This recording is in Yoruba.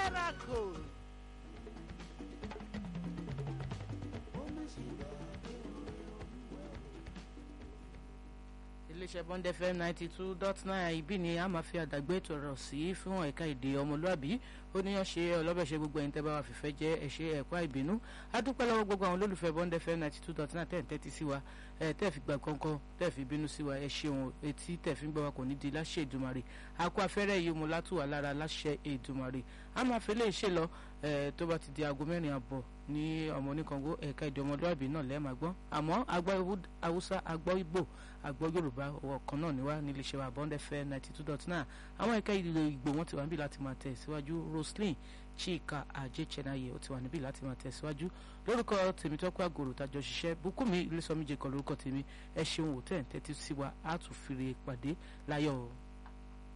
miracle. iléeṣẹ́ bond fm ninety two dot nine ibi ni a máa fi àdàgbé ètò ọ̀rọ̀ sí fún ẹ̀ka èdè ọmọlúàbí ó ní ọ̀ṣẹ́ ọlọ́bẹ̀ṣẹ́ gbogbo ẹ̀yin tẹ́ bá wà fìfẹ́ jẹ́ ẹ̀ṣẹ́ ẹ̀kọ́ àìbínú a dúpẹ́ lọ́wọ́ gbogbo àwọn olólùfẹ́ bond fm ninety two dot nine tẹ̀ ń tẹ́tí sí wa ẹ̀ tẹ́ fi gbà kankan tẹ́ fi bínú sí wa ẹ̀ ṣeun etí tẹ́ fi ń gbọ́ wa kò ní di láṣẹ Èdùmàrè akọ afẹ́rẹ́ yìí mo látùwà lára láṣẹ Èdùmàrè a máa fi lè ṣe lọ tó bá ti di aago mẹ́rin àbọ̀ ní ọmọ oníkango ẹ̀ka èdè ọmọlúàbí náà lẹ́ẹ̀ma gbọ́n àmọ́ agbọ́ haúsá agbọ́ ìgbò agbọ́ yorùbá ọ̀kan náà níwá nílé iṣẹ́ wa bond fm ninety two dot nine àwọn ẹ̀ka ìlú ìgbò wọn ti wà níbí láti máa tẹ̀ síwájú roslyn chika ajéchenaye ó ti wà níbí láti máa tẹ̀ síwájú lórúkọ tèmítọ́pẹ́ àgòrò tàjọ ṣiṣẹ́ bùkúnmi ilésọmíjẹ kan lórúkọ tèmi ẹ ṣeun wò tẹ̀ ń tẹ́tí sí wa á tún fìrè pàdé láyọ̀